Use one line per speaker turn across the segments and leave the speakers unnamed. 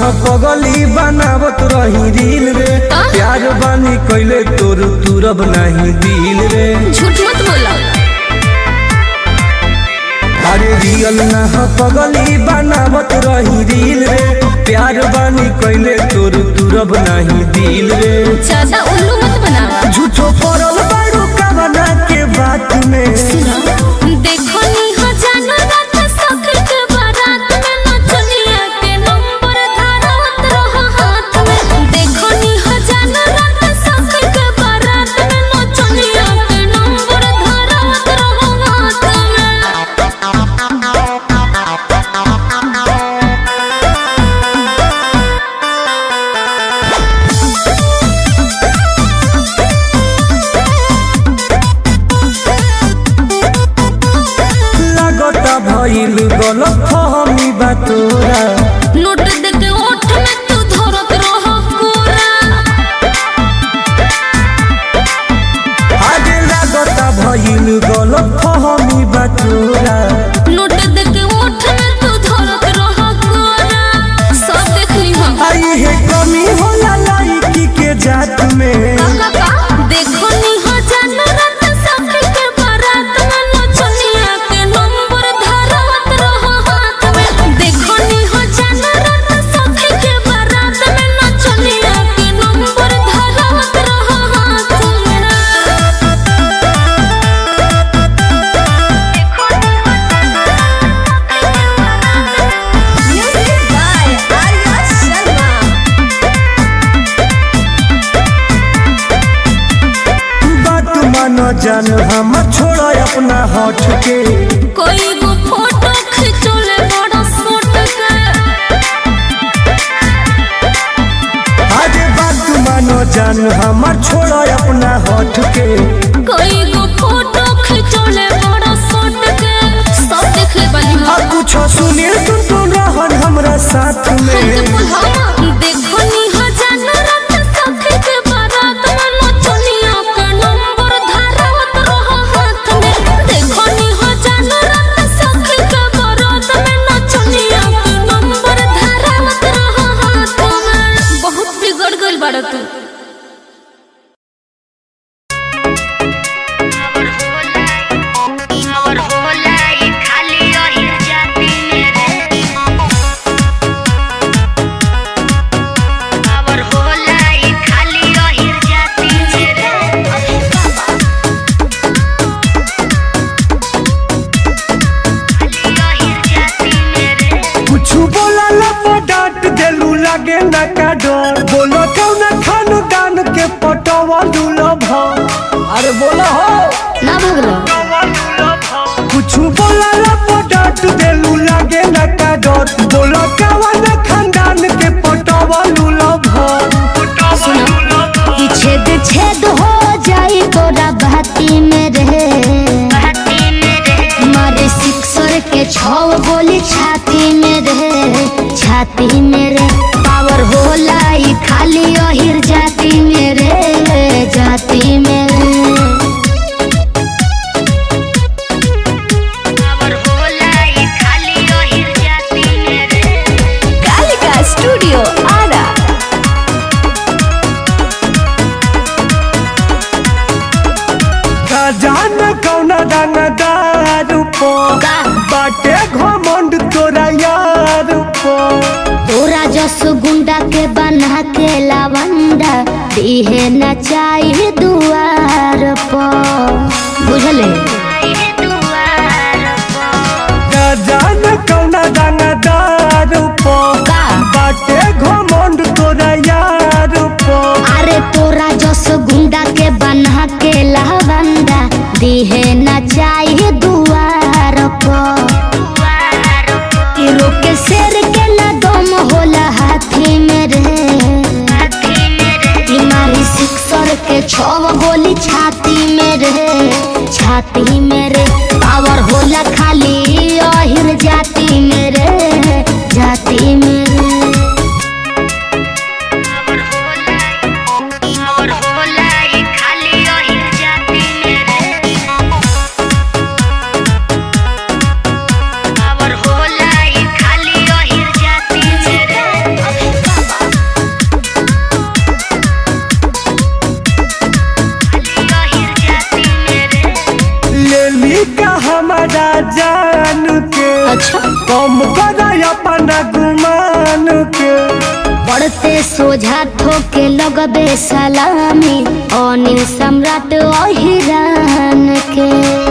हो पगली बनावत रही दिल रे प्यार बानी कैले तोर तुरब नहीं दिल रे
झूठ मत बोला
अरे रियल ना हो पगली बनावत रही दिल रे प्यार बानी कैले तोर तुरब नहीं दिल रे
ज्यादा उल्लू मत बनावा
झूठो पड़ल बारू कवना के बात में
देखो नी हो जानो रात सखर के बारात में नचनिया के नंबर धारत रहो हाथ में देखो नी हो जानो रात सखर के बारात में नचनिया के नंबर धारत रहो हाथ में
लागता भइल गलत फहमी बा तोरा
नोट देके ओठ में तू धरत रहो कोरा
आगे लागता भइल गलत फहमी बा तोरा
नोट देके ओठ में तू धरत रहो कोरा सब देख ली हम
आई है कमी होला लाइकी के जात में
देखो नी हो जानो रात सखी के बारात में नचनिया के नंबर धारत रहो हाथ में देखो नी हो जानो रात सखी के बारात में नचनिया के नंबर धारत रहो हाथ में म्यूजिक बाय आर्या शर्मा
बात मानो जान हम छोड़ा अपना हट के
कोई वो फोटो खिंचोले बड़ा सूट के
आगे बात मानो जान हम छोड़ा अपना हट के
कोई वो फोटो खिंचोले बड़ा सूट के सब देख ले बनी
आ
हम
कुछ सुनील तुम तुम रहन हमरा साथ में
देखो नी हो जानो रात सखी के बारात में नचनिया के नंबर धारत रहो हाथ में देखो नी हो जानो रात सखी के बारात में नचनिया के नंबर धारत रहो हाथ में बहुत बिगड़ गइल बाड़ा तू
और होला ई खाली रही जाती मेरे और होला ई खाली रही जाती मेरे खाली रही जाती मेरे
कुछ बोला लपो डांट देलू लागे ना का डर बोलो कौन खान दान के पटवा लूलो भाव अरे बोलो हो
ना भगलो
कुछ बोला लपो डांट देलू लागे ना का डर बोलो कौन खानदान के पटवा लूलो भाव
कि छेद छेद हो जाई तोरा बहती में रहे
बाती मेरे
मारे सिक्सर के छौ गोली छाती में रहे छाती में रे पावर होला ई खाली अहिर जाती में रे जाती में रे
और होला ई खाली रही जाती मेरे
कालिका स्टूडियो आरा
का जान कौन दान दारू पो
का
बाटे घमंड तोरा यार पो
तोरा जस गुंडा के बना के लावंडा दिहे न चाहिए दुआर पर बुझले
आई दुआर पर
का जान कौन दान दारू पो
का
बाटे घमंड तोरा यार पो
अरे तोरा जस गुंडा के बना के लावंडा दिहे न चाहिए दुआर पर
दुआर पर
कि रोके शेर के न दम होला हाथी में रे
बाती मेरे
कि मारी सिक्सर के छव गोली छाती में रे छाती में रे पावर होला खाली अहिर जाती में रे जाती में रे
और होला ई खाली रही जाती मेरे और होला ई खाली रही जाती मेरे
हमारा जान के
अच्छा
कम कर अपना गुमान के
पढ़ते सोझा ठोके लगबे सलामी अनिल सम्राट अहिरान के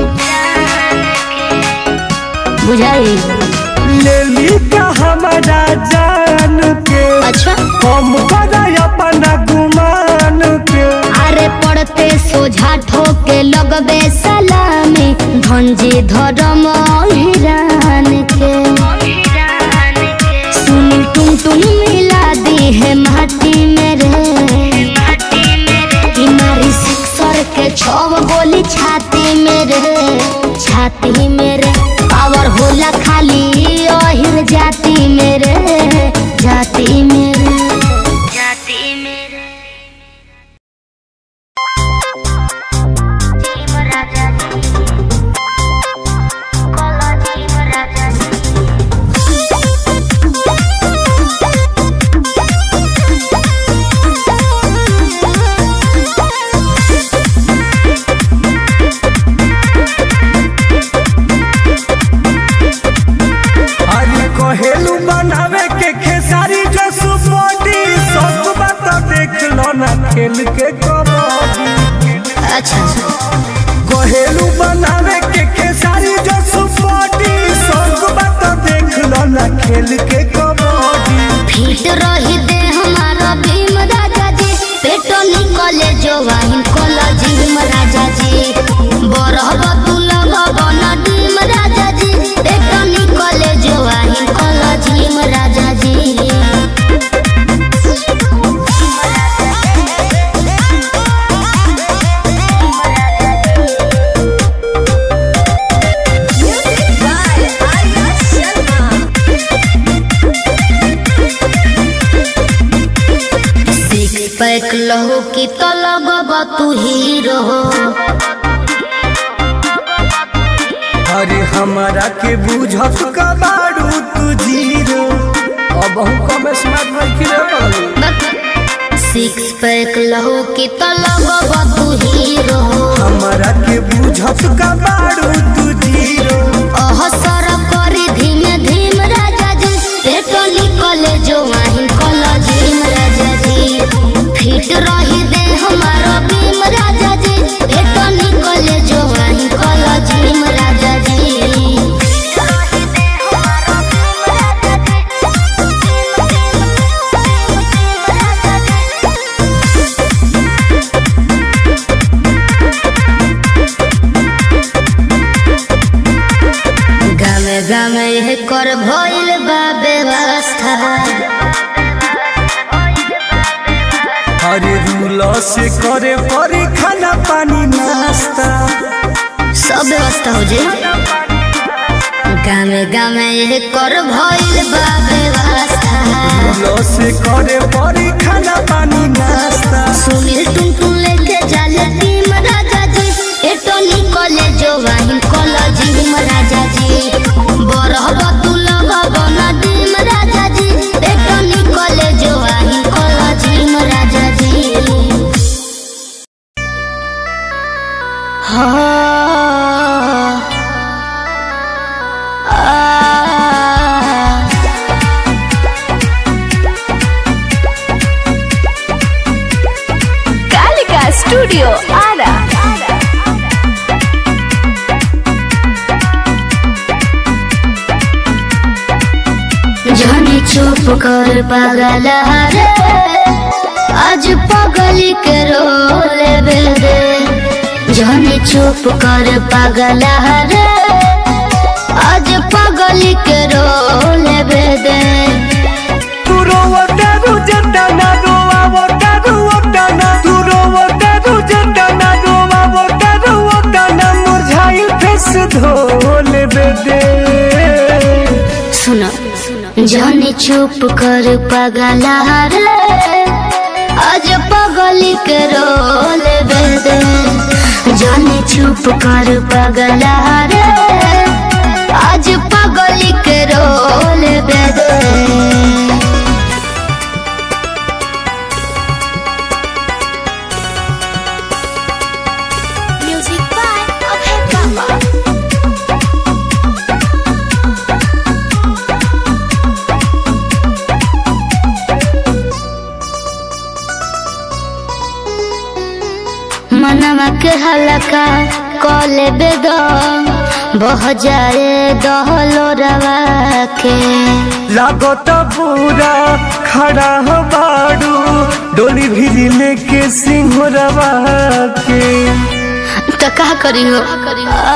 बुझाई
ले ली का हमारा जान के
अच्छा
कम कर अपना गुमान के
अरे पढ़ते सोझा ठोके लगबे सलामी धनजी धर्म अहिरान के सुन तुम तुम मिला दी है माटी में रे कि मारी सिक्सर के छव गोली छाती में रे छाती में रे पावर होला खाली अहिर जाती में रे जाती में रे
जाती मेरे
अरे कहेलू बनावे के खेसारी जो सुपोटी सब बात देख लो ना खेल के कबड्डी
अच्छा
कहेलू बनावे के खेसारी जो सुपोटी सब बात देख लो ना खेल के कबड्डी
फिट रही दे हमारा भीम राजा जी पेटो निकले जो वाहिन कोला जिम राजा जी बरहब तू लगब न डीम राजा जी पेटो निकले जो वाहिन कोला जिम राजा जी सिक्स पैक लहो की तो लगब तू हीरो
अरे हमारा के बुझत कबाड़ू तू जीरो अब हम कम स्मार्ट रखी रे
सिक्स पैक लहो की तो लगब तू हीरो
हमारा के बुझत कबाड़ू तू जीरो
अहसर करी धीमे धीम राजा जी पेटो निकले जो वाहिन कला झीम राजा जी फिट रही दे हमारा भीम राजा जी पेटो निकले जो वाहिन कला झीम राजा जी गामे गामे यह कर भइल बा व्यवस्था
अरे रूल से करे परी खाना पानी नाश्ता
सब व्यवस्था हो जे गामे गामे यह कर भइल बा व्यवस्था
रूल से करे परी खाना पानी नाश्ता
सुनील टुन टुन लेके जाले टीम राजा जी एटो निकले जो वाहिन कॉलेज हिम राजा जी बरहब तू लगब न डीम राजा जी एटो निकले जो वाहिन कॉलेज हिम राजा जी हाँ आ
कालिका स्टूडियो आरा
जाने चुप कर पागल रे आज पगली के रोल दे जाने चुप कर पागल रे आज पगली के रोल दे
तू रोवतारू जंडाना रोवावतारू ओटाना तू रोवतारू जंडाना रोवावतारू ओटाना मुरझाइल फेस धोल बेदे
सुनो जाने चुप कर पागल रे आज पगली के रोल दे जाने चुप कर पागल रे आज पगली के रोल दे
म्यूजिक बाय अभय बाबा
मनवा के हलका कले बेद बह जाए दहलो रवा के
लागत बुरा खड़ा हो बाड़ू डोली भी लेके सिंहरवा के
तो का करी हो आ,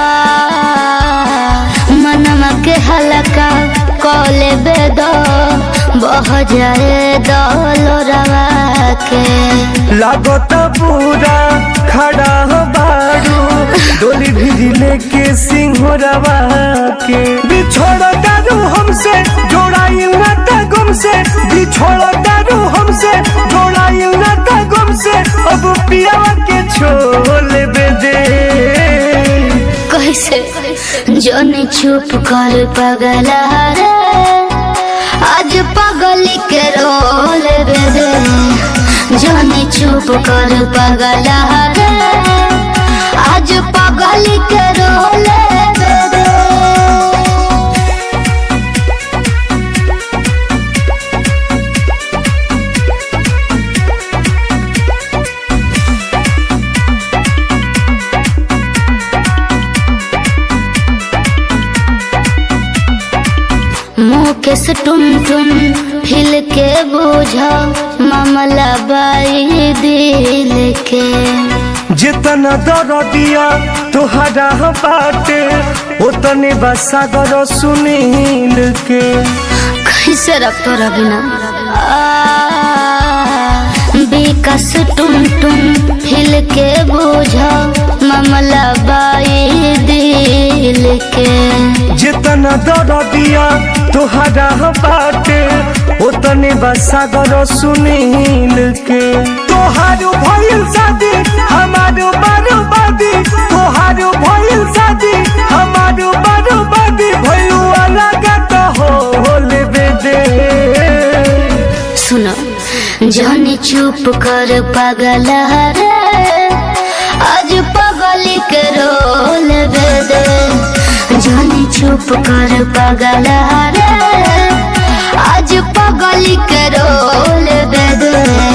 मनवा के हलका कले बेद बह जाए दहलो रवा के
लागत बुरा खड़ा हो बाड़ू डोली भी लेके सिंहरवा के बिछोड़ दारू हमसे जोड़ाई ना गुम से बिछोड़ दारू हमसे जोड़ाई ना गुम से अब पिया के छोल दे
कैसे जन चुप कर पगला रे आज पगली के रोल दे जन चुप कर पगला रे आज पगली के रोल दे मुँह के से टुन टुन फिल के बोझा मामला बाई दिल के
जितना दरदिया तोहरा बाटे उतने बसागर सुनील के
कैसे रखतो रबिना विकास टुन टुन फिल के बोझा मामला बाई दिल के
जितना दरदिया तोहरा बाटे उतने बसागर सुनील के तोहारू भइल शादी हमारू बर्बादी तोहारू भइल शादी हमारू बर्बादी भइलू अलग तो हो लेबे दे
सुनो जाने चुप कर पगल रे आज पगली के रोल दे जाने चुप कर पगल रे आज पगली के रोल दे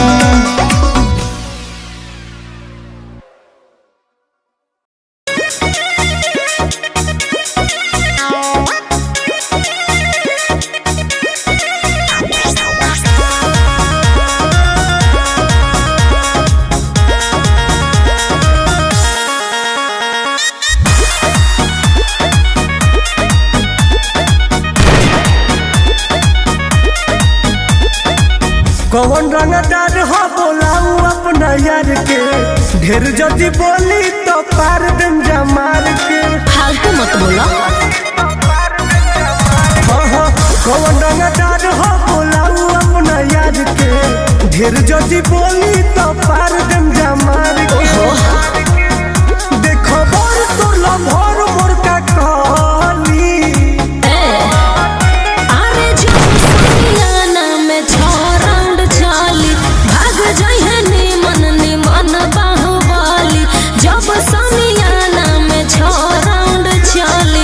कौन रंगदार हो बोलाऊ अपना यार के ढेर जदी बोली तो पार दिन जमार के
फालतू मत बोलो
हाँ हाँ कौन रंगदार हो बोलाऊ अपना यार के ढेर जदी बोली तो पार दिन जमार के देखो बोर तो लम्होर मोर का कहली
अरे जो समियाना में छह राउंड चाली भाग जाइए निमन निमन बाहुबली जब समियाना में छह राउंड चाली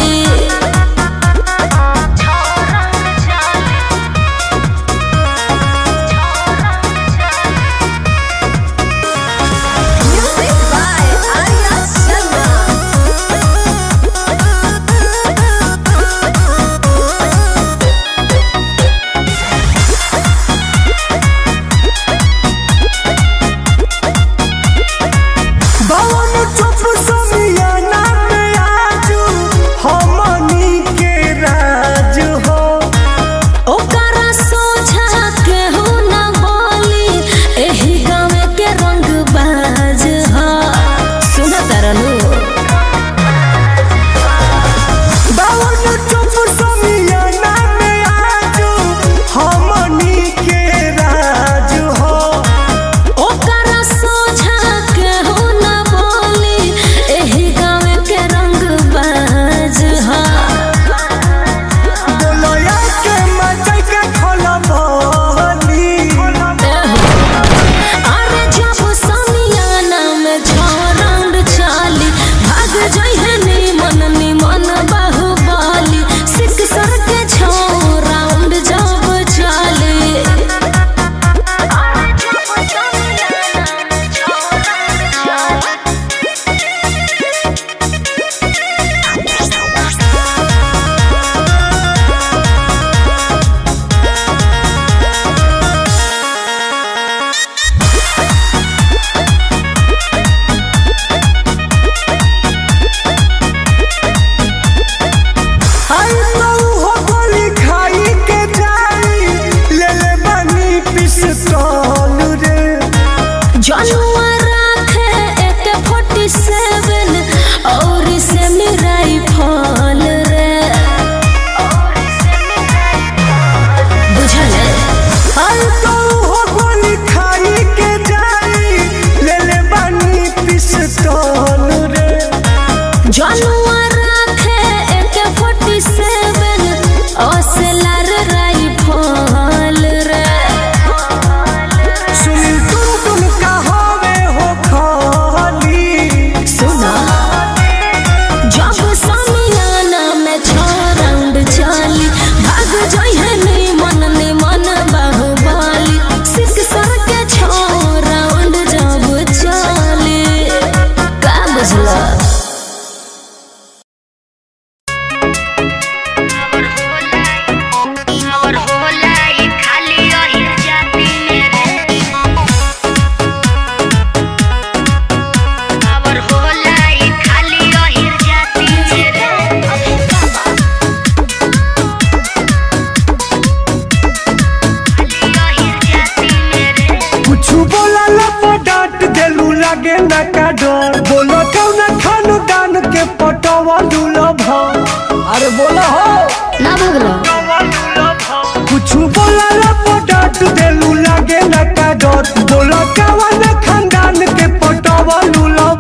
पटवलू लभ अरे बोला हो
ना भगलो
कुछ बोला ला पटाट देलू लागे ना का डर बोला कवन खानदान के पटवलू लभ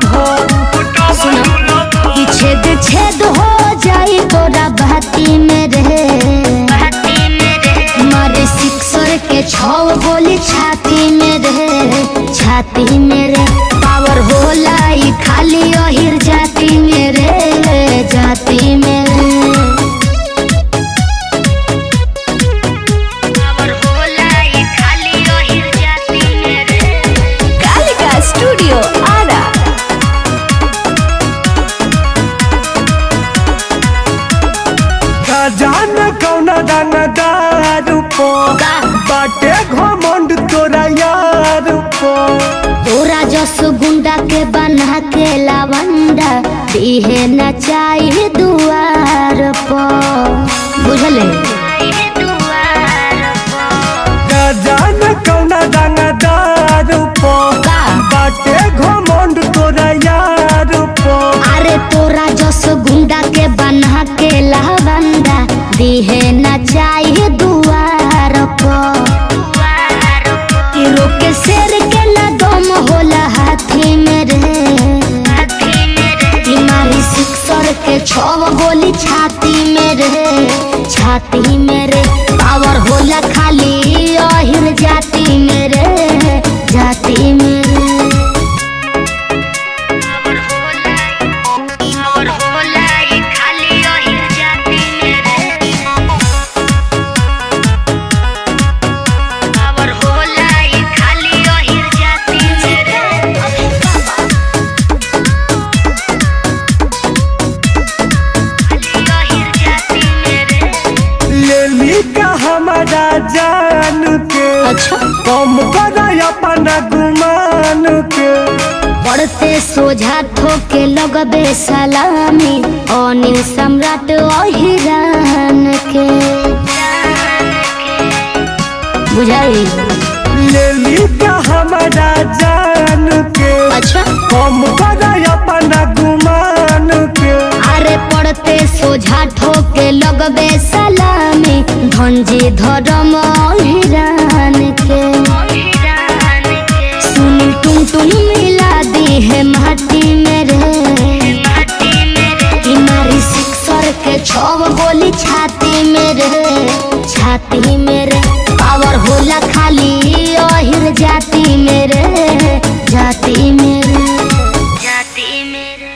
कि छेद छेद हो जाई तोरा बहती में रे मारे सिक्सर के छौ गोली छाती में रे छाती में रे पावर होला ई खाली अहिर जाती में रे जाती में रे
और होला ये खाली ओहिर जाती मेरे
कालिका स्टूडियो आरा
का जान कौना दाना दारू पो
का?
बाटे घमंड तोरा यार पो
तोरा जस गुंडा के बना के लावंडा दिहे न चाहिए दुआर पर बुझले
ये दुआर
का जान कौना दाना दारू पो
का?
बाटे घमंड तोरा यार पो
अरे तोरा जस गुंडा के बना के लावंडा दिहे न चाहिए दुआर पर कि रोके शेर के न दम होला हाथी में रे मारी सिक्सर के छव गोली छाती में रे छाती में रे पावर होला खाली अहिर जाती में रे जाती में रे
और होला ये खाली ओहिर जाती मेरे और होला ये खाली ओहिर जाती मेरे खाली ओहिर जाती मेरे
लेली का हमारा जान के
अच्छा
कम कर अपना गुमान के
पढ़ते सोझा ठोके लगबे सलामी अनिल सम्राट अहिरान के बुझाई
लेली का हमारा जान के
अच्छा
कम कर अपना गुमान के
अरे पढ़ते सोझा ठोके लगबे सलामी धनजी धर्म अहिरान के सुनील टुन टुन मिला दी है माटी में रे इमारी सिक्सर के छव गोली छाती में रे छाती में रे पावर होला खाली अहिर जाती में रे जाती में रे
जाती मेरे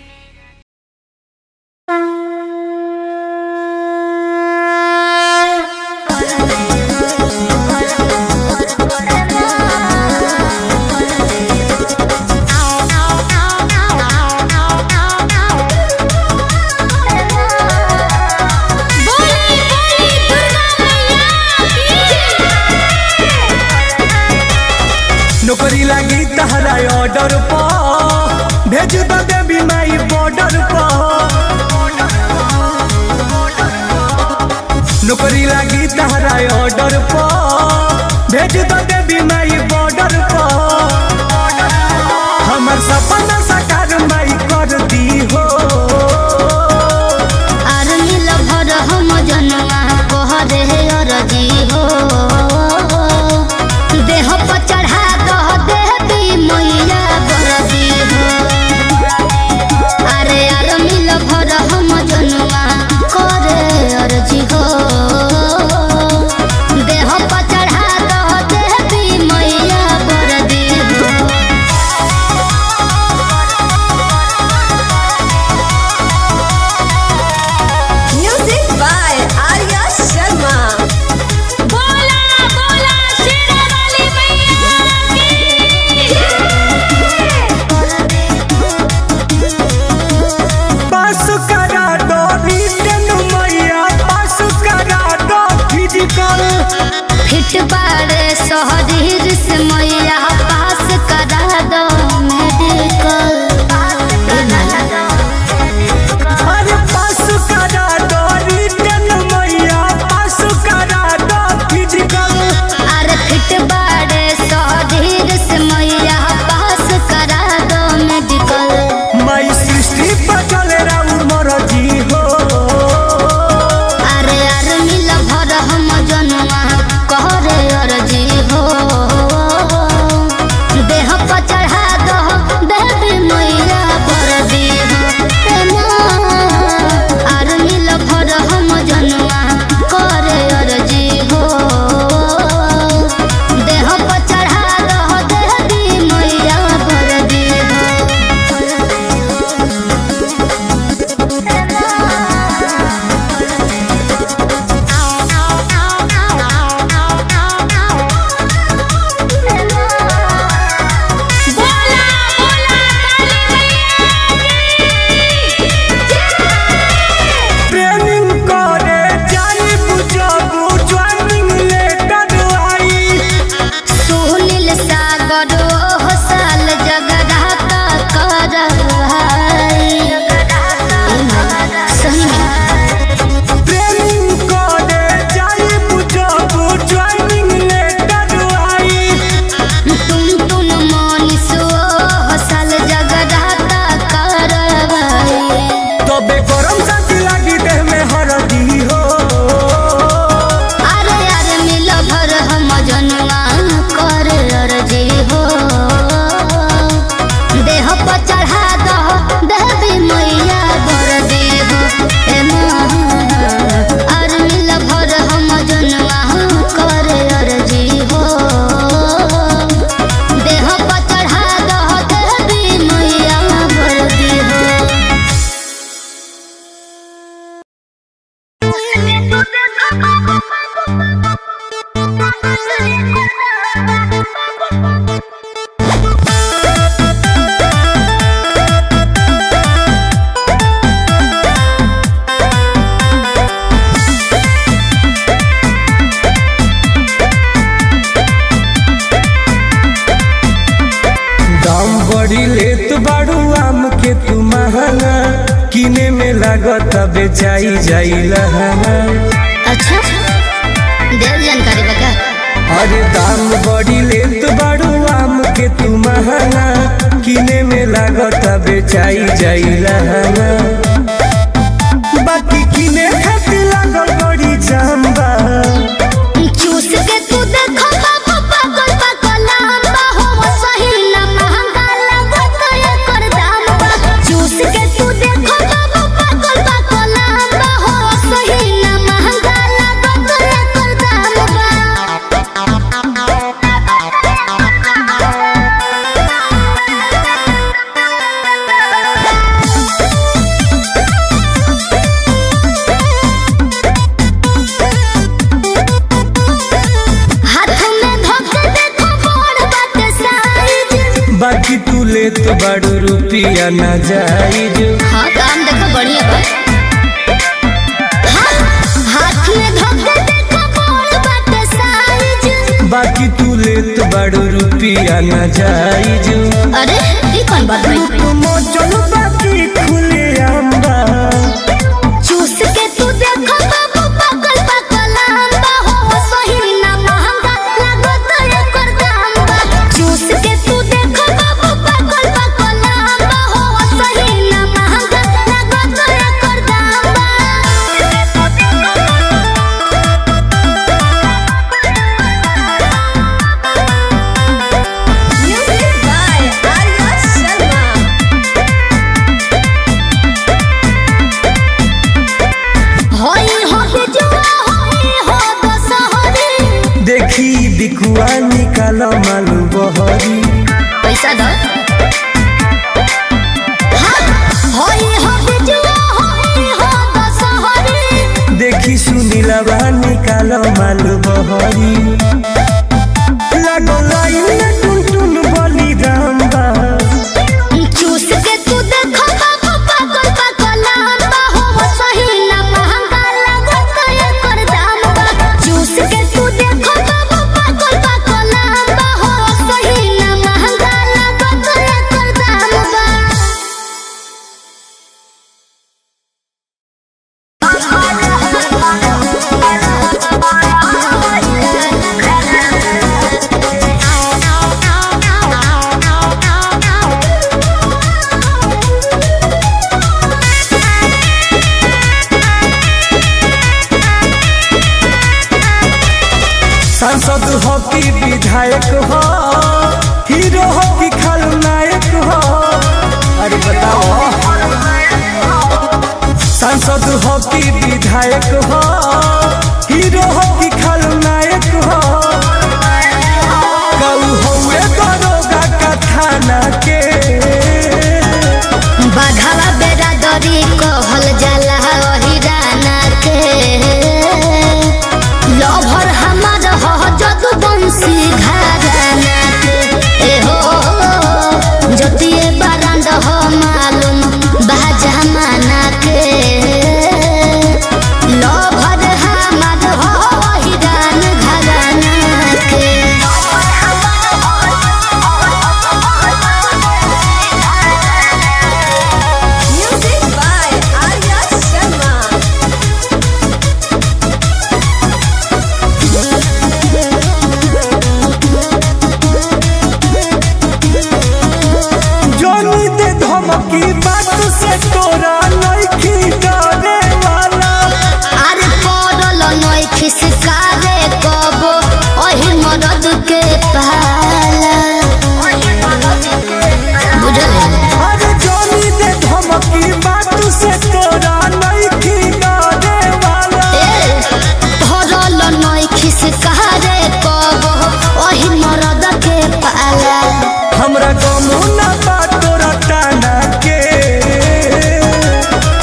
नौकरी लगी तहरा ऑर्डर पर भेज दो देवी माई बॉर्डर पर नौकरी लगी तहरा ऑर्डर पर भेज दो देवी माई बॉर्डर पर हमर सपना साकार माई कर दी हो
आर्मी लभर हम जनवा कहरे अरजी हो देह पर चढ़ा दह देवी मैया बरदी हो अरे आर्मी लभर हम जनवा करे अरजी हो देह पर चढ़ा दह देवी मैया बरदी हो
म्यूजिक बाय आर्या शर्मा
बोला बोला शेरा वाली मैया
पास करा दो रिटर्न मैया पास करा दो फिजिकल
फिट बारे शहरीर से मैया पास करा दो मेडिकल
अरे पास करा दो रिटर्न मैया पास करा दो फिजिकल
अरे फिट बारे शहरीर से मैया पास करा दो मेडिकल
माई सृष्टि पर चले राउर किने में लागत बेचाई जाइला
अच्छा देर जानकारी बता
अरे दाम बड़ी लेत बाड़ू आम के तू महंगा किने में लागत बेचाई जाइला बाकी किने खातिर लागल बड़ी जाम बा
चूस के तू देखो बाबू पागल पागल लंबा हो सही ना महंगा लागत एकर दाम बा चूस के तू देखो बाबू पागल पागल लंबा हो सही ना महंगा लागत एकर दाम हाथ में धोके देखो बड़ बाटे साइज
बाकी तू लेत बाड़ू रुपिया ना जाइज
हाँ काम देखो बढ़िया बा हाँ, हाथ में धोके देखो बड़ बाटे साइज
बाकी तू लेत बाड़ू रुपिया ना जाइज
अरे ये कौन बात भाई
मोचन बाकी खुले आंबा
चूस के तू देखो बाबू पागल पागल लंबा हो सही ना महंगा लागत एकर दाम बा चूस के तू देखो बाबू पागल पागल लंबा हो सही ना महंगा लागत एकर दाम
Music by Arya Sharma.
होई हो बिजुआ होई हो दशहरी
देखी बिकुआ निकाल मालू बहरी
पैसा दो हाँ, होई हो बिजुआ होई हो दशहरी
देखी सुनीलवा निकाल मालू बहरी लागो लाइन टुन टुन बली राम बा
चूस के तू देखो बाबू पागल पागल लंबा हो सही ना महंगा लागत एकर दाम बा चूस के तू देखो बाबू पागल पागल लंबा हो सही ना महंगा लागत एकर दाम बा
सांसद हो कि विधायक हो हीरो हो कि खलनायक हो अरे बताओ सांसद हो कि विधायक हो हीरो हो कि खलनायक हो कऊ हुए दरोगा का थाना के
बाघावा बेरा दरी कहल जाला हिराना के लभर हमार ह जदु बंसी घराना के ए हो जतिए बारांड हो मालूम बा जमाना के लभर हमार ह हिरान घराना के
Music by Arya Sharma.
जोनी दे धमकी बात से तोरा नइखी डरे वाला
अरे पड़ल नई खिसकारे कबो ओही मरद के पाला बुझल
अरे जोनी दे धमकी बात से तोरा नइखी डरे वाला
ए पड़ल नई खिसकारे कबो ओही मरद के पाला
हमरा गमू ना बा तोरा टाना के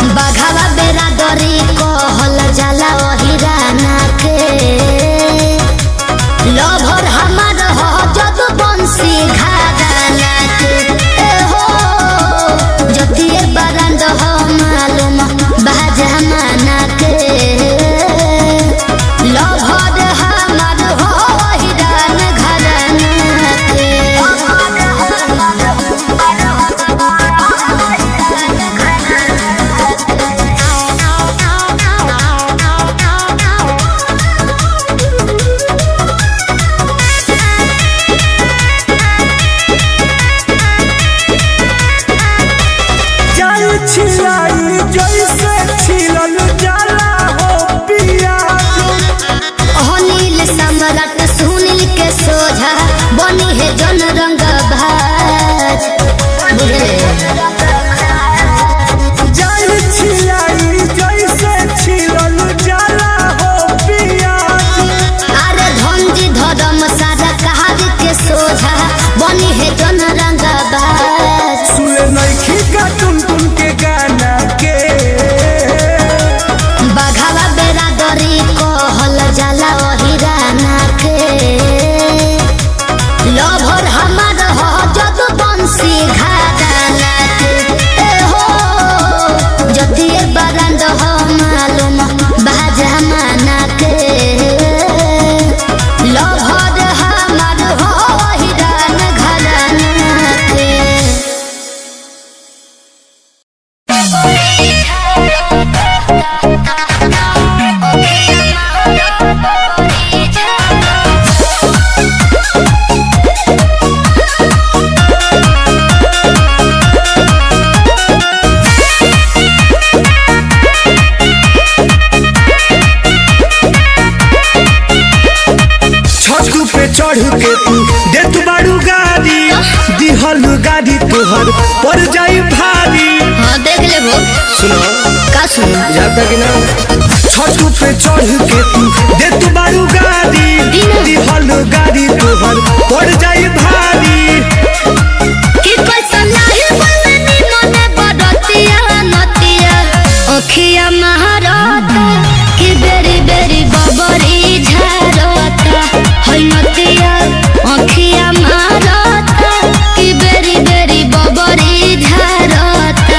चढ़ के तू देत बाड़ू गाड़ी दिहल गाड़ी तोहर पर जाई भारी
हाँ देख ले वो
सुनो
का सुनो
जाता कि ना छठ पे चढ़ के तू देत बाड़ू गाड़ी दिहल गाड़ी तोहर पर जाई भारी
कि कैसन लाही बननी मने बदतिया नतिया ओखिया महारता कि बेरी बेरी बबरी झारता है नतिया ओखिया महारता कि बेरी बेरी बबरी झारता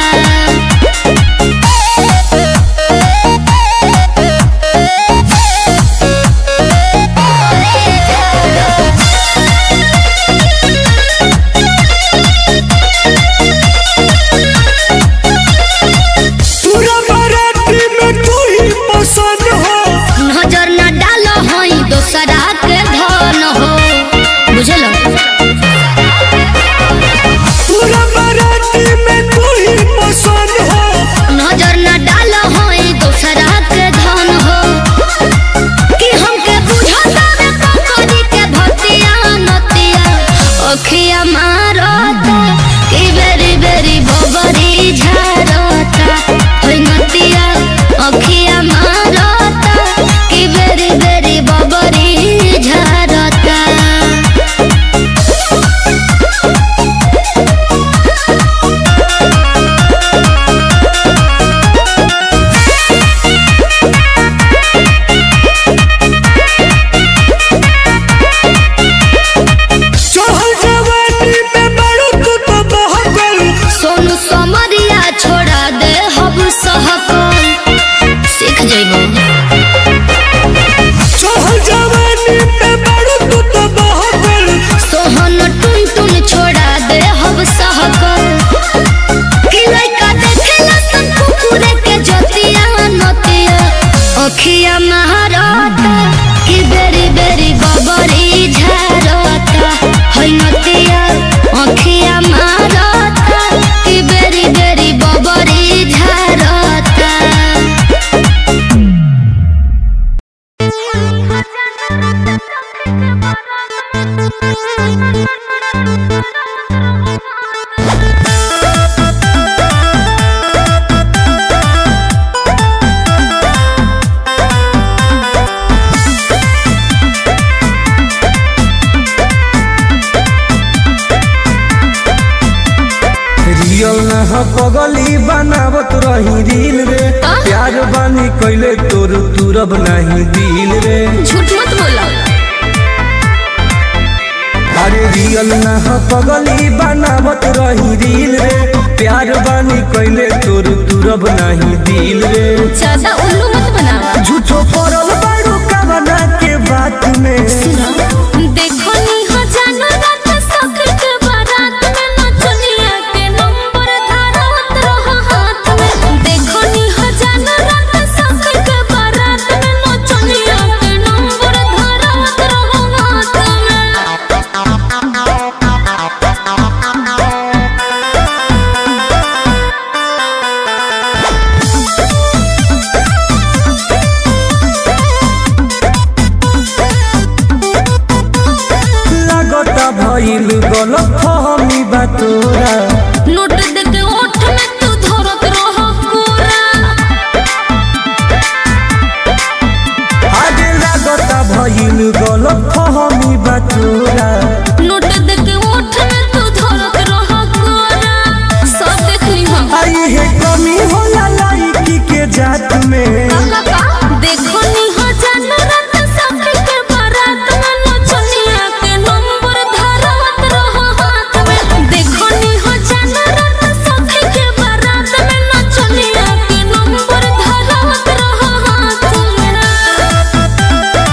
पूरा बाराती में तू ही पसंद हो
नजर न डालो हई दोसरा के धन हो बुझलो
पूरा बाराती में तू ही पसंद हो
नजर न डालो हई दोसरा के धन हो कि हमके बुझता रे कंकरी के भतिया नतिया अखिया मारता कि बेरी बेरी बबरी झारता होई नतिया अखिया मारता कि बेरी बेरी बबरी झारता
चढ़ल जवानी में बड़ू तू तो बहकल
सोनू समरिया छोड़ा दे हब सहकल सीख जइबो
चढ़ल जवानी में बड़ू तू तो बहकल
सोहन टुन टुन छोड़ा दे हब सहकल कि लइका देखेला सन कुकुरे के जतिया नतिया अखिया महारता कि बेरी बेरी बबरी झारता है नतिया अखिया महारता कि बेरी बेरी बबरी झारता
रियल न ह पगली बनावत रही दिल रे प्यार बानी कैले तोर तुरब नहीं दिल रे
झूठ मत बोला
अरे रियल न ह पगली बनावत रही दिल रे प्यार बानी कैले तोर तुरब नहीं दिल रे
ज्यादा उल्लू मत बनावा
झूठो पड़ल बाड़ू कवना के बात में
देखो नी हो जानो रात सख के बारात में नचनिया के नंबर धारत रहो हाथ में देखो नी हो जानो रात सख के बारात में नचनिया के नंबर धारत रहो हाथ में
लागता भइल गलत फहमी बा तोरा
नोट देके ओठ में तू धरत रहो कोरा
आगे लागता भइल गलत फहमी बा तोरा
नोट देके ओठ में तू धरत रहो कोरा सब देख ली हम
आई है कमी होला लाइकी के जात में
देखो नी हो जानो रात सखी के बारात में नचनिया के नंबर धारत रहो हाथ में देखो नी हो जानो रात सखी के बारात में नचनिया के नंबर धारत रहो हाथ में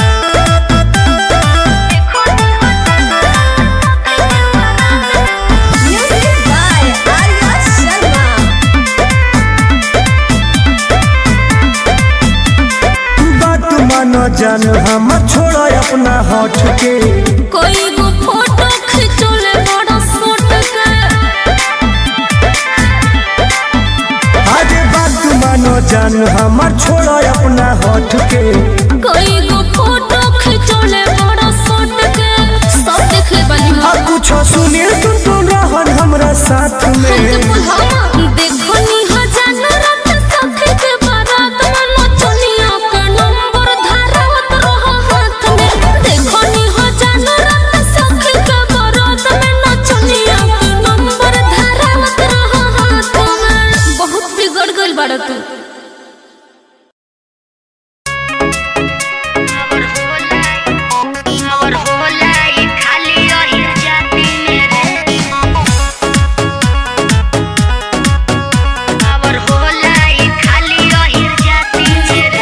Music by Arya Sharma.
बात मानो जान हम छोड़ा अपना हट के
कोई गो फोटो खिंचोले बड़ा फोट के
आगे बात मानो जान हमर छोड़ा अपना हट के
कोई गो फोटो खिंचोले बड़ा फोट के ले बनी
आ कुछ सुनी तुम तुम रहन हमरा साथ में
देखो नी हो जानो रात सखे के बारात में नचनिया के नंबर धारत रहो हाथ में देखो नी हो जानो रात सखे के बारात में नचनिया के नंबर धारत रहो हाथ में बहुत बिगड़ गइल बाड़ा तू
और होला ई खाली रही जाती मेरे और होला ई खाली रही जाती मेरे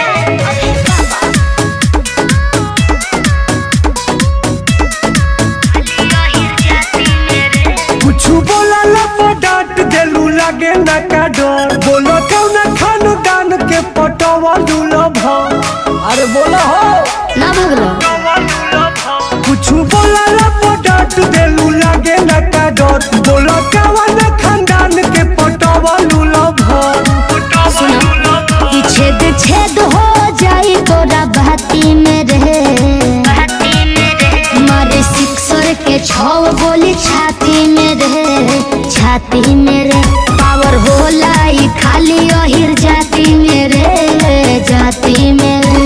खाली रही जाती मेरे
कुछ बोला लपो डांट देलू लागे ना का डर बोलो कौन खान दान के पटवा लूलो भाव अरे बोलो हो
ना भगलो
कुछ बोला लपो डांट देलू लागे ना का डर बोलो कौन खानदान के पटवा लूलो भाव
कि छेद छेद हो जाई तोरा बहती में रहे
बाती मेरे
मारे सिक्सर के छव गोली छाती में रहे छाती में रे पावर होला ई खाली अहिर जाती में रे जाती में रे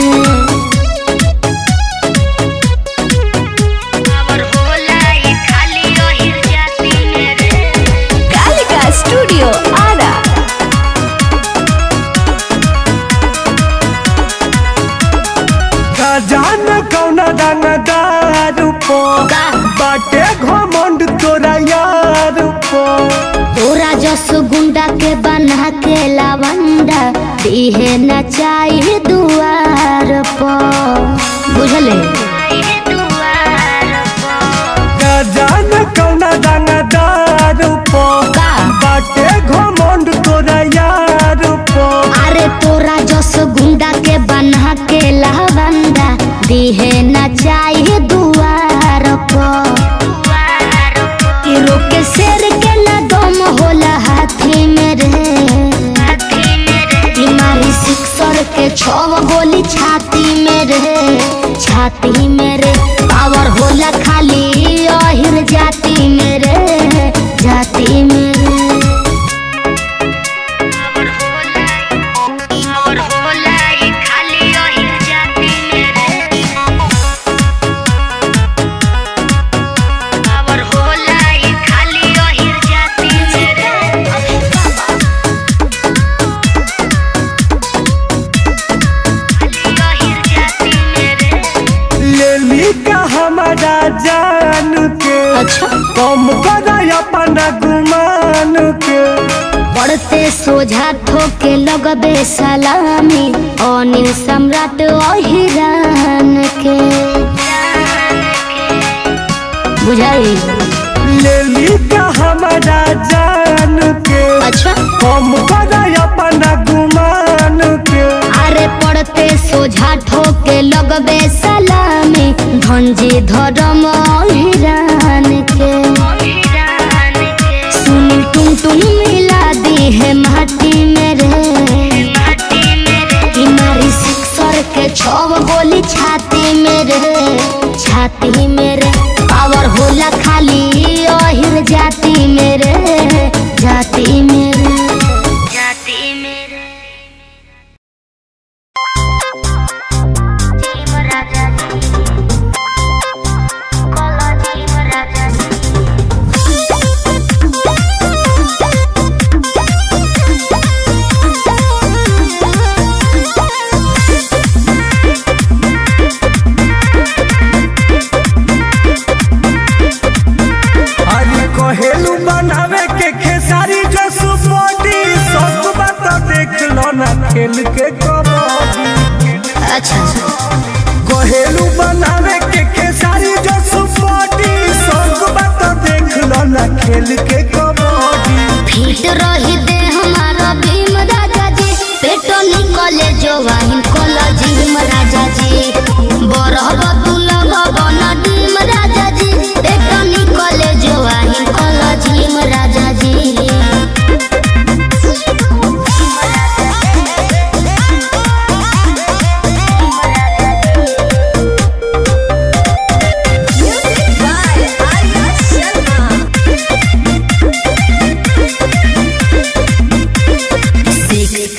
और होला ई खाली रही जाती मेरे
कालिका स्टूडियो आरा
का जान कौन रंग दारू पो
का
बाटे घमंड तोरा यार पो
तोरा जस गुंडा के बना के लावंडा दिहे न चाहिए दुआर पर बुझले
आई दुआर पर
का जान कौन रंग दारू पो
का
बाटे घमंड तोरा यार पो
अरे तोरा जस गुंडा के बना के लावंडा दिहे न चाहिए दुआर पर
दुआर पर
कि रोके शेर के न दम होला हाथी में रे
बाती मेरे
कि मारी सिक्सर के छव गोली छाती में रे छाती में रे पावर होला खाली अहिर जाती में रे जाती में रे
और होला ई खाली रही जाती मेरे और होला ई खाली रही जाती मेरे खाली रही जाती मेरे
ले ली का हमारा जान के
अच्छा
कम कर अपना गुमान के
पढ़ते सोझा ठोके लगबे सलामी अनिल सम्राट अहिरान के बुझाई
ले ली का हमारा जान के
अच्छा
कम कर अपना गुमान के
अरे पढ़ते सोझा ठोके लगबे सलामी धनजी धर्म हिरान के
ईरान के
सुनील टुन टुन मिला दी है माटी में रे
माटी मेरे
कि मारी सिक्सर के छव गोली छाती में रे छाती में रे पावर होला खाली अहिर जाती में रे जाती में रे
जाती मेरे जीव राजा जी कोला जीव राजा जी
अरे कहेलू बनावे के खेसारी जो सुपोटी सब बात देख लो ना खेल के कबड्डी
अच्छा
कहेलू बनावे के खेसारी जो सुपोटी सब बात देख लो ना खेल के कबड्डी
फिट रही दे हमारा भीम राजा जी पेटो निकले जो वाहिन कोला जीम राजा जी बरहब दुलभ बन डीम राजा जी पेटो निकले जो वाहिन कोला जीम राजा जी
Music by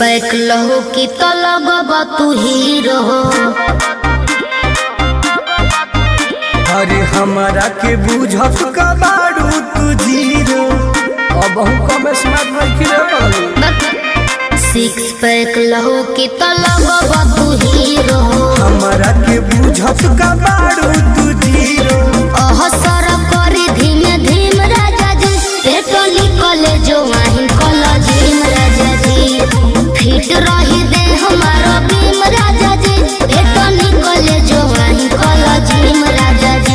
पैक लहो की तो लगब तू हीरो
अरे हमारा के बुझत का बारू तू जीरो अब हम कम स्मार्ट रखी रे बाबू।
सिक्स पैक लहो की तो लगब तू हीरो
हमारा के बुझत का बारू तू जीरो
अहसर करी धीमे धीम राजा जी पेटो निकले जो वाहिन कला झीम राजा जी फिट रही दे हमारा भीम राजा जी पेटो निकले जो वाहिन कला झीम राजा जी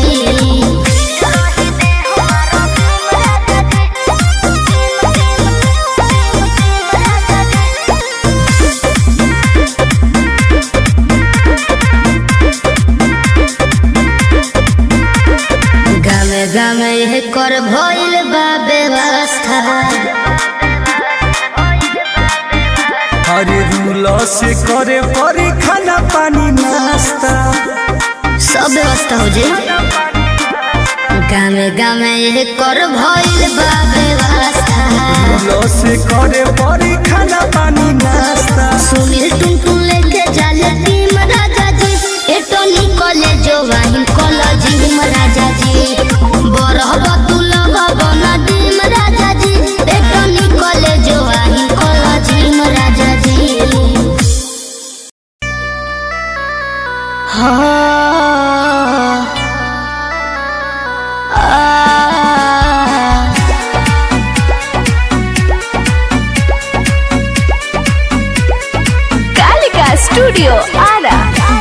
गामे गामे यह कर भइल बा व्यवस्था
अरे रूल से करे परी खाना पानी नाश्ता
सब व्यवस्था हो जे गामे गामे यह कर भइल बा व्यवस्था
रूल से करे परी खाना पानी नाश्ता
सुनील टुन टुन लेके जाले टीम राजा जी एटो निकले जो वाहिन कॉलेज हिम राजा जी बरहब तू लगब ना डीम राजा जी एटो निकले जो वाहिन कॉलेज हिम राजा जी
कालिका स्टूडियो आरा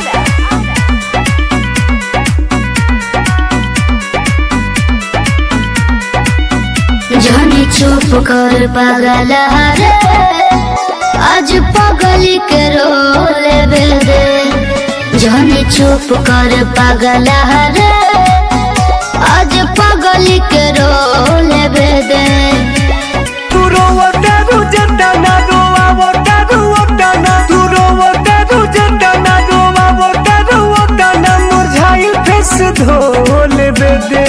जाने चुप कर पागल रे आज पगली के रोले बेदे जाने चुप कर पागल रे आज पगली के रोले बेदे
तू रोवतारू जंडाना रोवावतारू ओटाना तू रोवतारू जंडाना रोवावतारू ओटाना मुरझाइल फेस धोले बेदे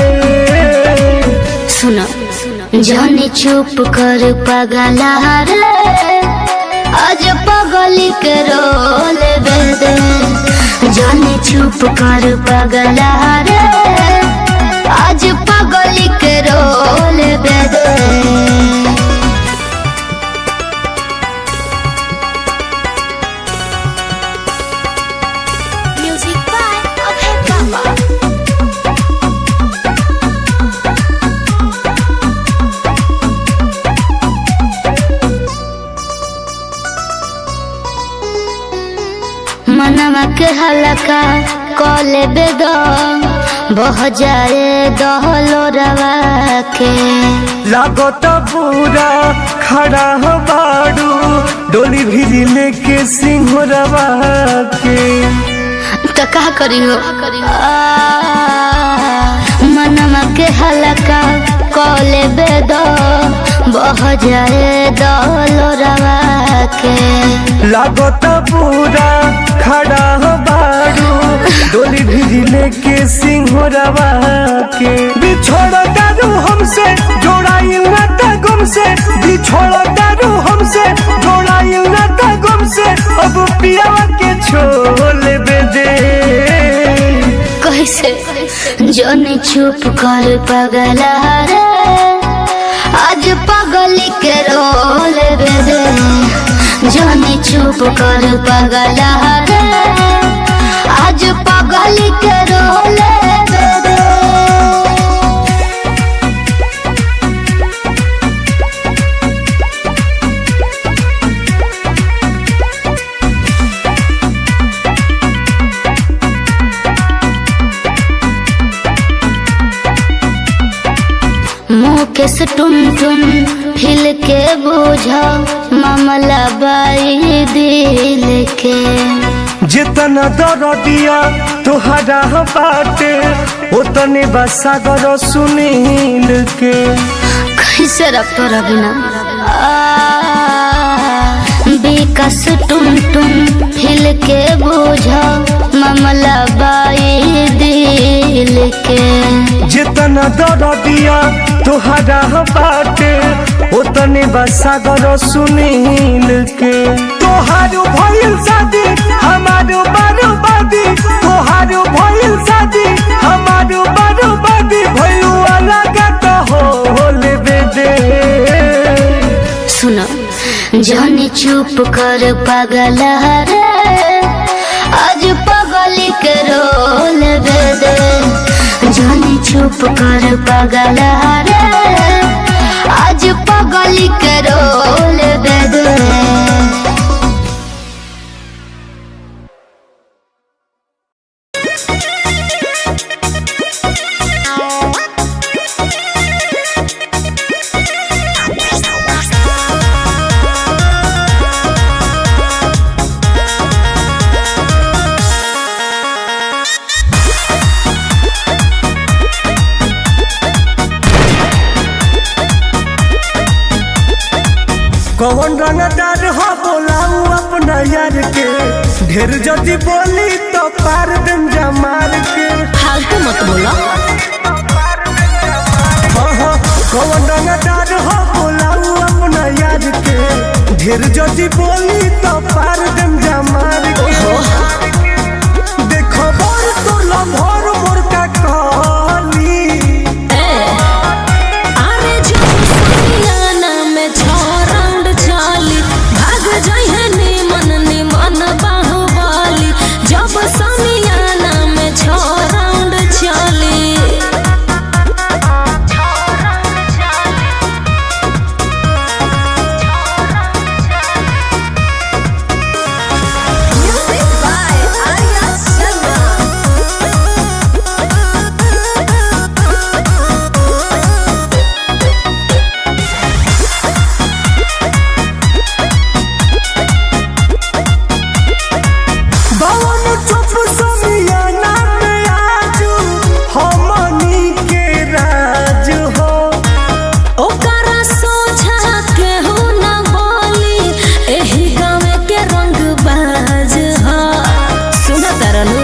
सुनो जाने चुप कर पागल रे आज पगली के रोले बेदे जाने चुप कर पागल रे आज पगली के रोले बेदे
म्यूजिक बाय अभय बाबा
मनवा के हलका कले बेद बह जाए दहलो रवा के
लागत पूरा खड़ा हो बाड़ू डोली भिरी लेके सिंहरवा के
तो का करी हो आ, मनवा के हलका कले बेद बह जाए दहलो रवा के
लागत पूरा खड़ा हो बाड़ू डोली भिरी लेके सिंहरवा के बिछोड़ दारू हमसे जोड़ाई ना गुम से बिछोड़ दारू हमसे जोड़ाई ना गुम से अब पिया के छोले बेदे
कैसे जोने चुप कर पगला रे आज पगली के रोल बेदे जोने चुप कर पगला रे आज पगली के रोल बेदे मुँह के से टुन टुन हिल के बुझा मामला बाई दिल के
जितना दरदिया तोहरा बाटे उतने बसागर सुनील के
कैसे रखतो रबिना विकास टुन टुन हिल के बुझा मामला बाई दिल के
जितना दरदिया तोहरा बाटे उतने बसागर सुनील के तो
चुप कर पगल रे आज पगली के रोल दे दे जानी चुप कर पगल रे आज पगली के रोल दे दे
कौन रंगदार हो बोलाऊ अपना यार के ढेर जदी बोली तो पार दिन जमार के
फालतू मत बोलो
हाँ हाँ कौन रंगदार हो बोलाऊ अपना यार के ढेर जदी बोली तो पार दिन जमार के देखो बोर तो लम्होर मोर का कहली
अरे जो समियाना में छो राउंड चाली भाग जाइए निमन निमन बाहुबली जब समियाना में छो राउंड चाली Music by Arya Sharma.
बावन चुप समियाना में आजू हमनी के राज हो
ओकरा सोझा केहू न बोली एही गाँव के रंग बाज ह सुन तरनु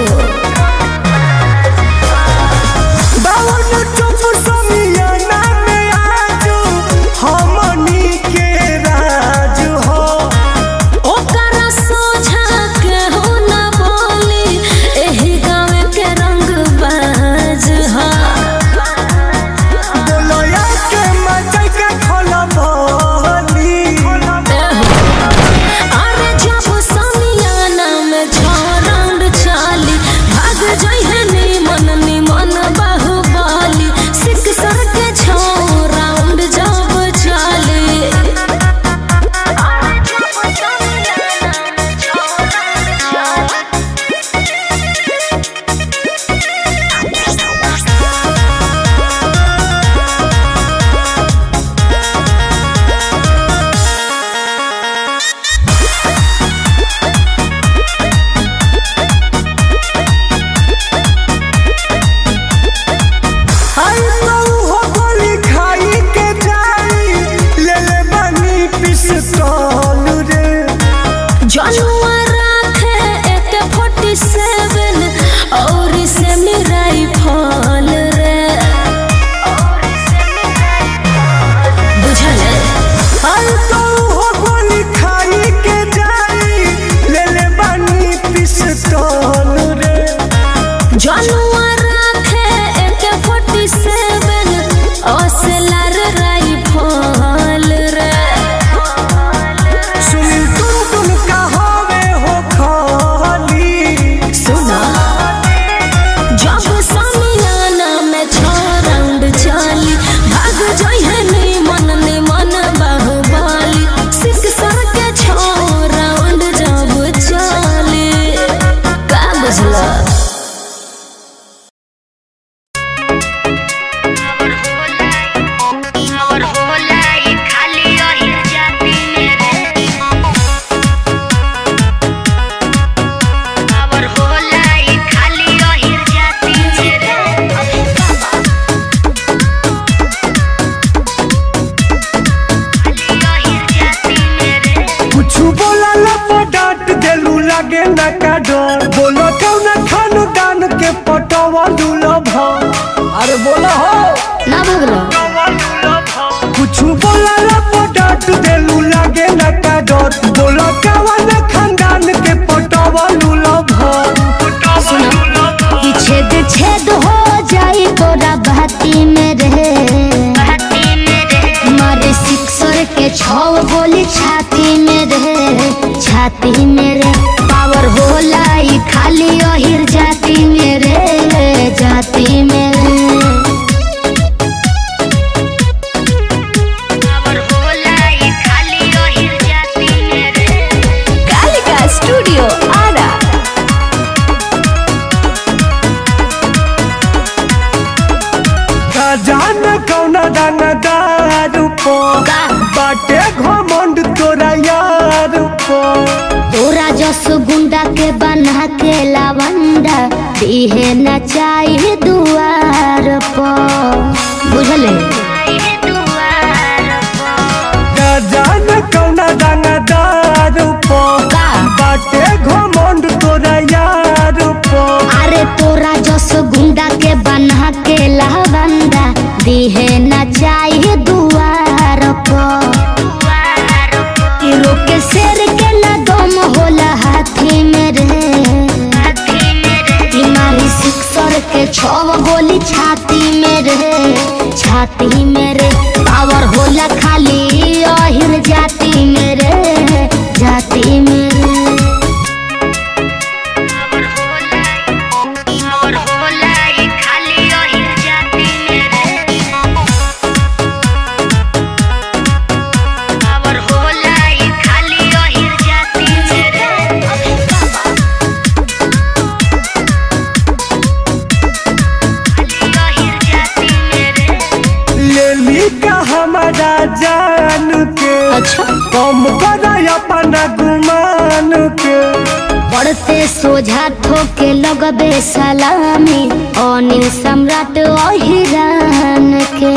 बावन चुप समियाना में आजू हमनी के राज हो
ओकरा सोझा केहू न बोली एही गाँव के रंग बाज ह
बोलोया के मचाई के खोला बोली
अरे जब समियाना में छो राउंड चाली भाग जाइए निमन निमन बाहुबली सिक सर के छो राउंड जब चाली
आई तो हो गोली खाई के जाई ले ले बनी पिस्तौल रे
जनुआ राखे एक फोर्टी सेवन और से मिराई फल रे बुझल
आई तो हो गोली खाई के जाई ले ले बनी पिस्तौल रे
जनुआ राखे एक फोर्टी सेवन असलर राई फल रे
सुनील तुम तुम का होवे हो खाली
सुना जब समियाना में छो राउंड चाली भाग जाइए निमन निमन बाहुबली सिक सर के छो राउंड जब चाली का बुझला
और होला ई खाली ओहिर जाती मेरे और होला ई खाली ओहिर जाती मेरे खाली ओहिर जाती मेरे
कुछ बोला लपो डांट देलू लागे ना का डर बोलो कौन खानदान के पटवा दूल्हा भा अरे बोला हो
ना भगलो
कुछ बोला लपो डांट देलू लागे ना का डर बोलो कौन खानदान के पटवा दूल्हा भा
कि छेद छेद हो जाई तोरा बहती में रहे
बाती मेरे
मारे सिक्सर के छौ गोली छाती में रहे छाती मेरे पावर होला ई खाली ओहिर जाती मेरे जाती मेरे
और होला ई खाली ओहिर जाती मेरे
कालिका स्टूडियो आरा
जान कौना दाना दारू पो
का?
बाटे घमंड तोरा यार पो
तोरा जस गुंडा के बना के लवंडा दिहे न चाहिए दुआर पर बुझले
आई दुआर पर
जान कौना दाना दारू पो
का?
बाटे घमंड तोरा यार पो
अरे तोरा जस गुंडा के बना के लवंडा दिहे न चाहिए दुआर पर
दुआर पर
ई रोके शेर के न दम होला हाथी मेरे
हाथी मेरे
बीमारी सिक्सर के छव गोली छाती मेरे छाती मेरे पावर होला खाली अहिर जाती मेरे जाती मेरे
और होला और होला ई खाली ओहिर जाती मेरे और होला ई खाली ओहिर जाती मेरे खाली ओहिर जाती मेरे
ले ली का हमारा जान के
अच्छा
कम कर अपना गुमान के
पढ़ते सोझा ठोके लगबे सलामी अनिल सम्राट अहिरान के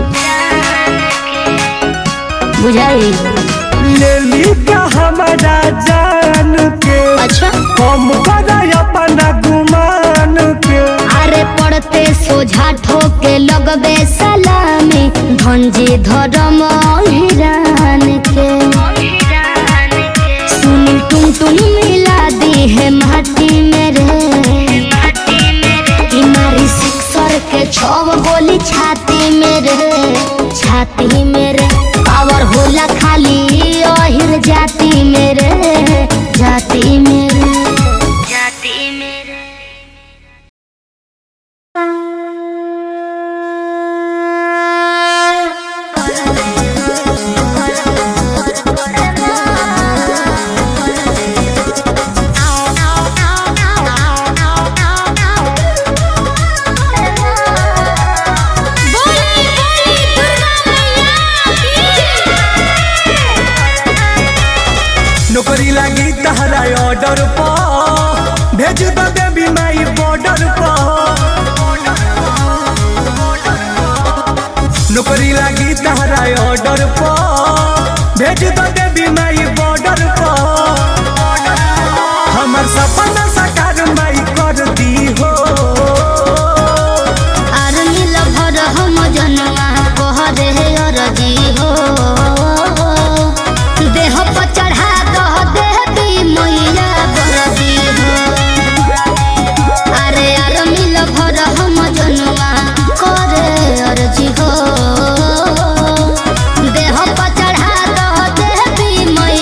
बुझाई
ले ली का हमारा जान के
अच्छा
कम कर अपना गुमान के
अरे पढ़ते सोझा ठोके लगबे सलामी धनजी धर्म हिरान के
हिरान के
सुनील टुन टुन मिला दी है माटी मेरे
माटी मेरे
बीमारी सिक्सर के छव गोली छाती मेरे छाती मेरे पावर होला खाली अहिर जाती मेरे जाती मेरे
जाती मेरे
नौकरी लगी तहरा ऑर्डर पर भेज दो देवी माई बॉर्डर पर नौकरी लगी तहरा ऑर्डर पर भेज दो देवी माई बॉर्डर पर हमर सपना साकार माई कर दी हो
आर्मी लभर हम जनवा कहरे अरजी हो देह पर चढ़ा दह देवी मैया बरदी हो अरे आर्मी लभर हम जनवा करे अरजी हो देह पर चढ़ा दह देवी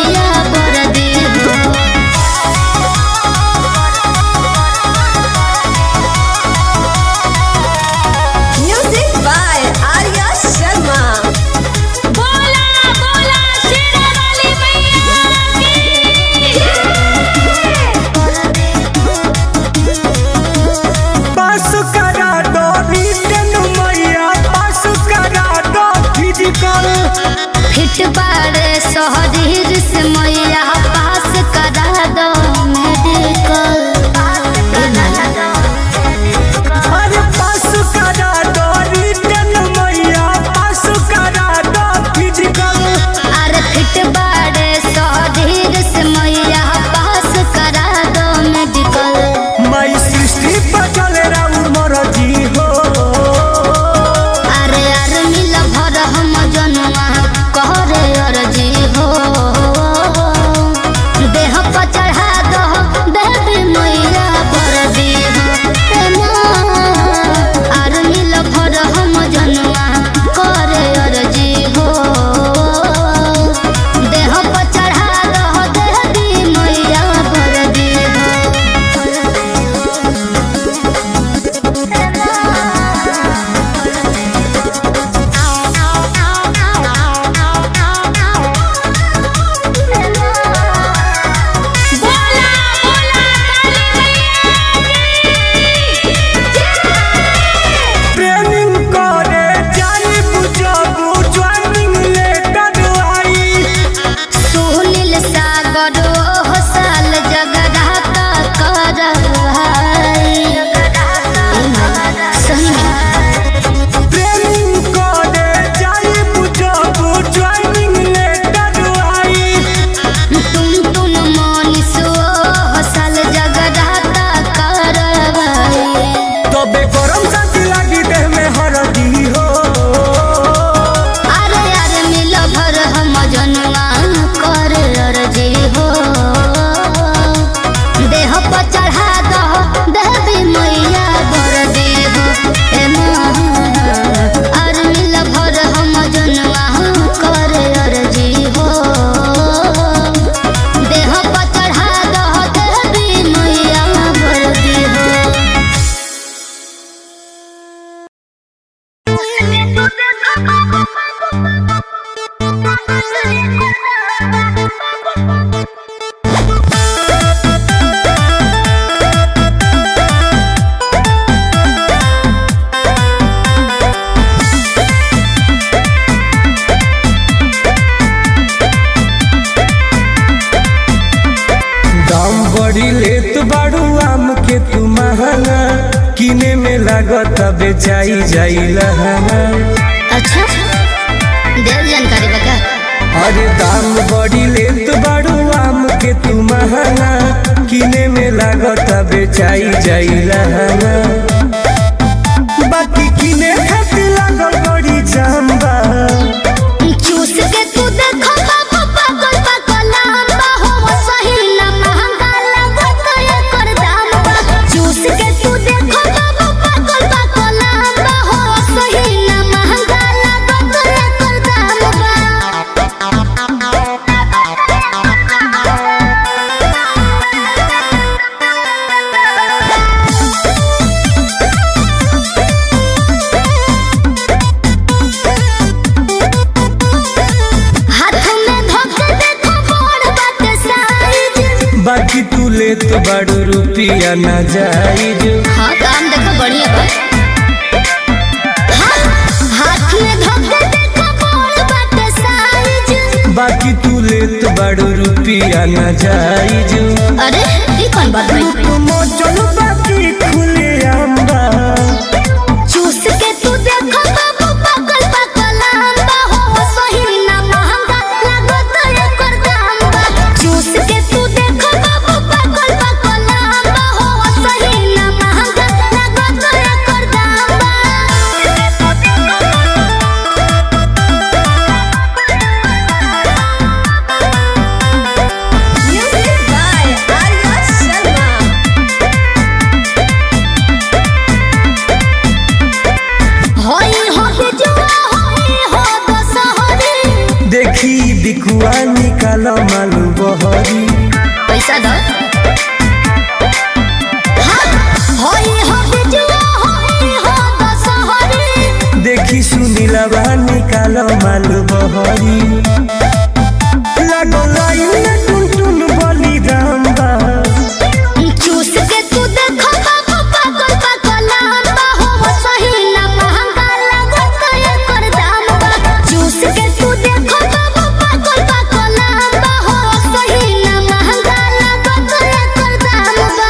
साल जगराता करवाई सही में
ट्रेनिंग करे जाई बुझबू ज्वाइनिंग लेटर आई
तुम तुम मनीष ओ साल जगराता करवाई
तबे गरम साथी लागी देह में हरदी हो
अरे अरे मिल भर हम जनवा कर अर्जी हो देह पर चढ़ा दो देवी मैया भर दे हो ए माँ। अरे मिल भर हम जनवा कर अर्जी हो देह पर चढ़ा दो देवी मैया भर दे हो
दाम बड़ी लेत बाड़ू आम के तू महंगा किने में लागत बेचाई जाई लहंगा
अच्छा देव जानकारी बता
अरे दाम बड़ी लेत बाड़ू आम के तू महंगा किने में लागत बेचाई जाई लहंगा बाकी किने खातिर लागल बड़ी जाम्बा
चूस के तू देखो बाबू पागल पागल लंबा हो सही ना महंगा लागत एकर दाम बा चूस के तू देखो बाबू पागल पागल लंबा हो सही ना महंगा लागत एकर दाम हाथ में धोके देखो बड़ बाटे साइज
बाकी तू लेत बाड़ू रुपिया ना जाइज
हाँ काम देखो बढ़िया बा हाँ, हाथ में धोके देखो बड़ बाटे साइज
बाकी तू लेत बाड़ू रुपिया ना जाइज
अरे ये कौन बात भाई
मोचन बाकी खुले आंबा
चूस के तू देखो बाबू पागल पागल लंबा हो सही ना महंगा लागत एकर दाम बा चूस के तू देखो बाबू पागल पागल लंबा हो सही ना महंगा लागत एकर दाम
Music by Arya Sharma.
होई हो बिजुआ होई हो दशहरी
देखी बिकुआ निकाल मालू बहरी
पैसा दो हाँ, होई हो बिजुआ होई हो दशहरी
देखी सुनीलवा निकाल मालू बहरी लागो लाइन टुन टुन बली रामबा
चूस के तू देखो बाबू पागल पागल लंबा हो सही ना महंगा लागत एकर दाम बा चूस के तू देखो बाबू पागल पागल लंबा हो सही ना महंगा लागत एकर दाम बा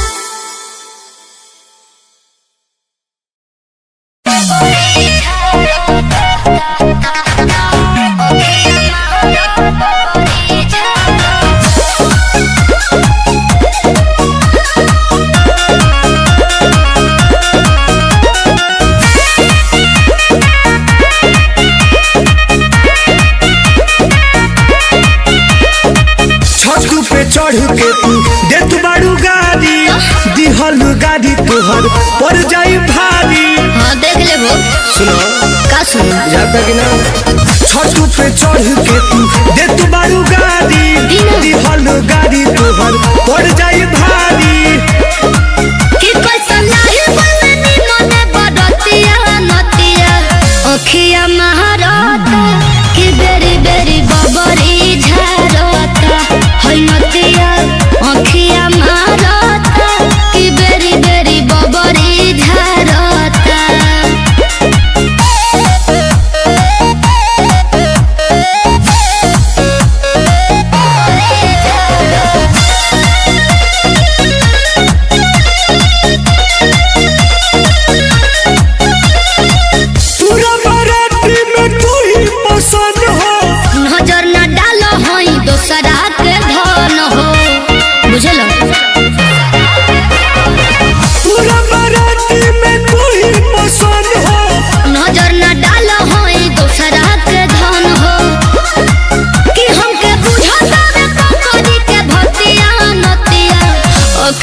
छतू पे चढ़ के तू देत बाड़ू गाड़ी दिहल गाड़ी तोहर पर जाई भारी
हाँ देख ले वो
सुनो
का सुन
जाता कि ना छतू पे चढ़ के तू देत बाड़ू गाड़ी दिहल गाड़ी तोहर पर जाई भारी
कि कैसन लाही बननी मने बडतिया नतिया अखिया महारता कि बेरी बेरी बबरी झारता है नतिया अखिया महारता कि बेरी बेरी बबरी झारता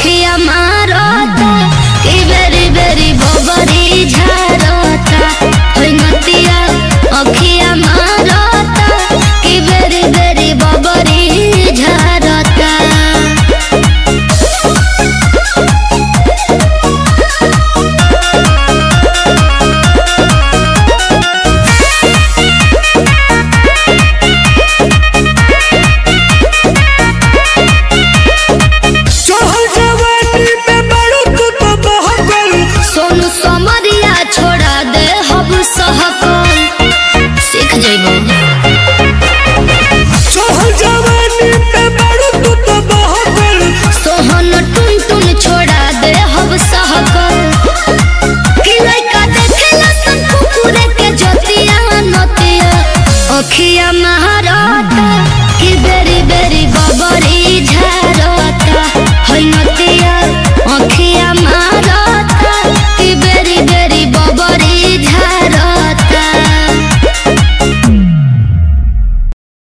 अखिया माँ